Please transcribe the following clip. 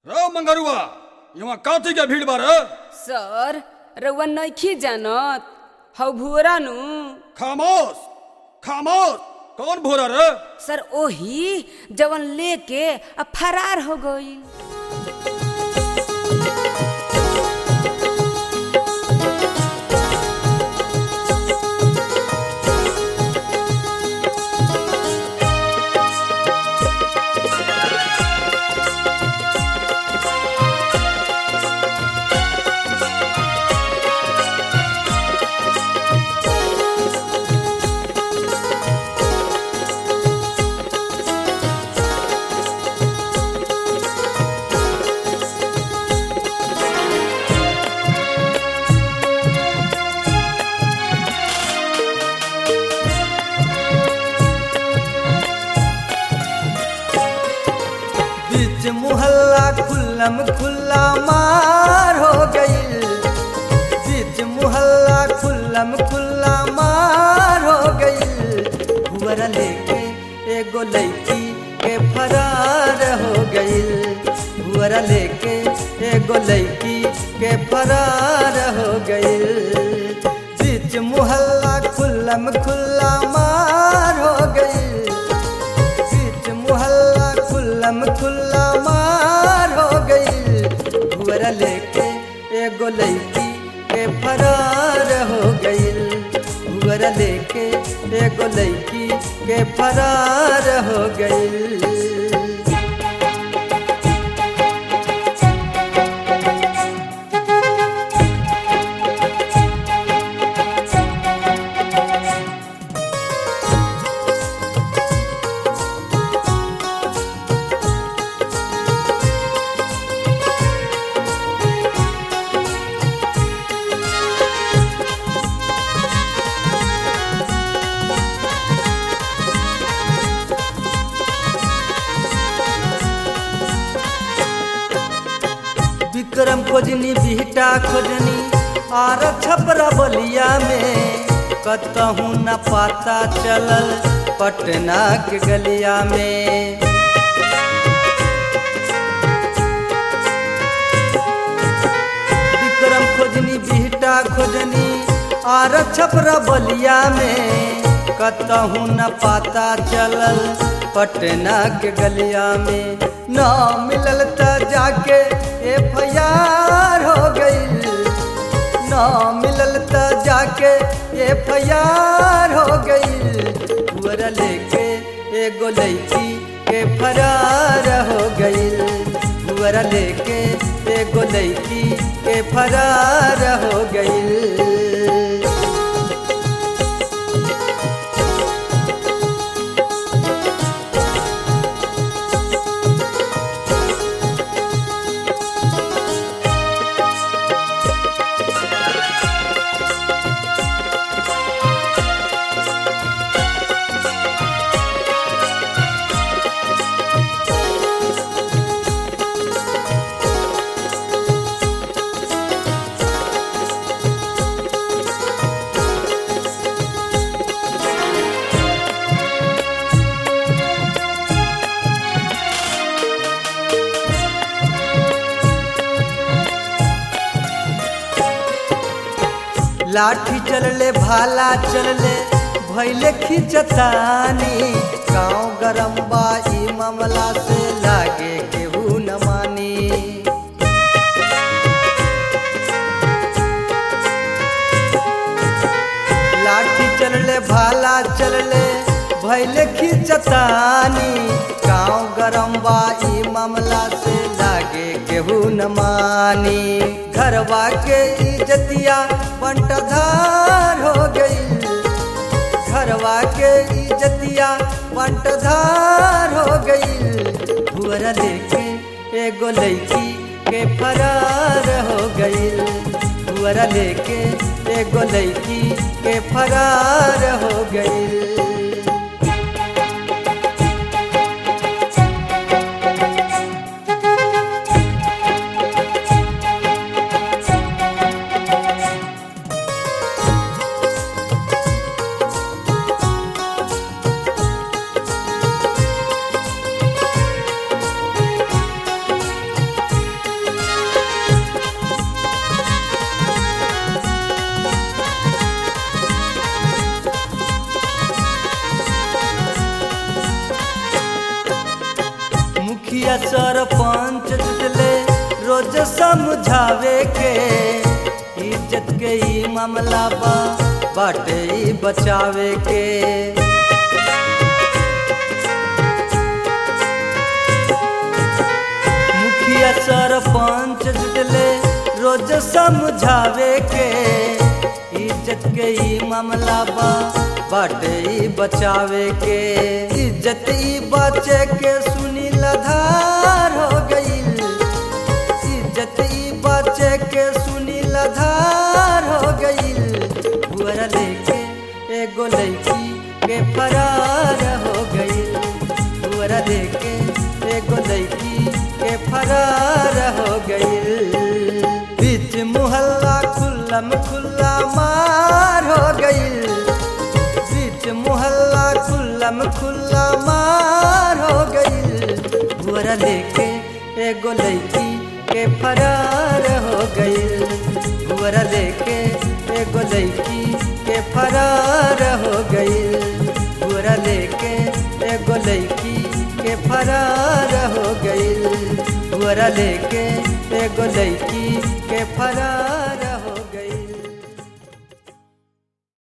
रो मंगरुआ यहाँ काथी के भीड़ बार सर रउआ नइखी जानत हौ भुअरा नु खामोश खामोश कौन भोरा रे सर ओही जवन लेके आ फरार हो गईल बीच मुहल्ला खुल्लम खुल्ला मार हो गई बीच मुहल्ला खुल्लम खुल्ला मार हो गई हुअर लेके एगो लड़की के फरार हो गई हुअर लेके एगो लड़की के फरार हो गई बीच मुहल्ला खुल्लम खुल्ला मार हो गई बीच मुहल्ला खुल्लम खुल्ला मार हो गई भुअरा लेके एगो लड़की के फरार हो गई भुअरा लेके एगो लड़की के फरार हो गई विक्रम खोजनी बिहटा खोजनी आर छपरा बलिया में कतहू न पाता चलल पटना के गलिया में विक्रम खोजनी बिहटा खोजनी आर छपरा बलिया में कतहू न पाता चलल पटना के गलिया में न मिलल त जाके एफ हो गई न मिलल त जाके एफ हो गई हुअर लेके एगो लड़की के फरार हो गई हुअर लेके एगो लड़की के फरार हो गई लाठी चलले भाला चलले भैले खिंचतानी गाँव गरम बा ई मामला से लागे केहू न मानी लाठी चलले भाला चलले भैले खिंचतानी गाँव गरम बा ई मामला से लागे केहू न मानी घरवा के इज्जतिया बंटधार हो गई घरवा के इज्जतिया बंटधार हो गई भुअरा लेके एगो लड़की के फरार हो गई भुअरा लेके एगो लड़की के फरार हो गई समझावे के इज्जत के ई मामला बा बाटे ई बचावे के मुखिया सरपंच जुटले रोज समझावे के इज्जत के ई मामला बा बाटे ई बचावे के इज्जत ई बचे के सुनी लधार हो गईल इज्जत ई बचे के सुनी लधार हो गईल बुअरा लेके एगो लड़की के फरार हो गईल बुअरा लेके एगो लड़की के फरार हो गईल बीच मुहल्ला खुल्लम खुल्ला मार हो गईल बीच मुहल्ला खुल्लम खुल्ला मार हो गईल बुअरा लेके एगो लड़की के फरार हो गईल बुअरा लेके एगो लड़की के फरार हो गईल बुअरा लेके एगो लड़की के फरार हो गईल बुअरा लेके एगो लड़की के फरार